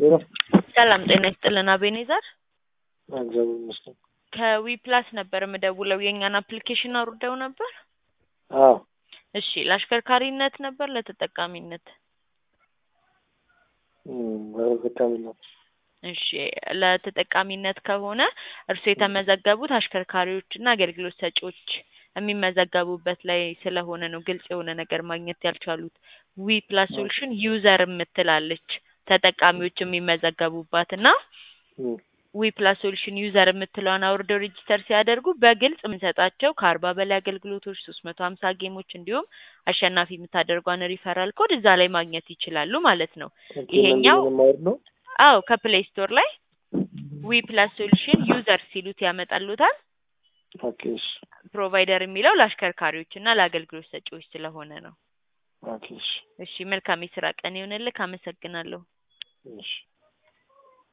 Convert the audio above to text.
ሄሎ ሰላም ጤና ይስጥልን አቤኔዘር እግዚአብሔር ይመስገን። ከዊ ፕላስ ነበር የምደውለው የእኛን አፕሊኬሽን አውርደው ነበር አዎ እሺ ለአሽከርካሪነት ነበር ለተጠቃሚነት በተጠቃሚ ነው። እሺ ለተጠቃሚነት ከሆነ እርሱ የተመዘገቡት አሽከርካሪዎችና አገልግሎት ሰጪዎች የሚመዘገቡበት ላይ ስለሆነ ነው ግልጽ የሆነ ነገር ማግኘት ያልቻሉት። ዊ ፕላስ ሶሉሽን ዩዘር የምትላለች ተጠቃሚዎች የሚመዘገቡባት እና እም፣ ዊ ፕላስ ሶሉሽን ዩዘር የምትለውን አውርደው ሬጂስተር ሲያደርጉ በግልጽ የምንሰጣቸው ከአርባ በላይ አገልግሎቶች ሶስት መቶ ሀምሳ ጌሞች እንዲሁም አሸናፊ የምታደርጓን ሪፈራል ኮድ እዛ ላይ ማግኘት ይችላሉ ማለት ነው። ይሄኛው ምንድን ነው የማወርደው? አዎ ከፕሌይ ስቶር ላይ ዊ ፕላስ ሶሉሽን ዩዘር ሲሉት ያመጣሉታል። ኦኬ እሺ ፕሮቫይደር የሚለው ለአሽከርካሪዎች እና ለአገልግሎት ሰጪዎች ስለሆነ ነው። ኦኬ እሺ እሺ መልካም የስራ ቀን ይሁንልህ። አመሰግናለሁ። እሺ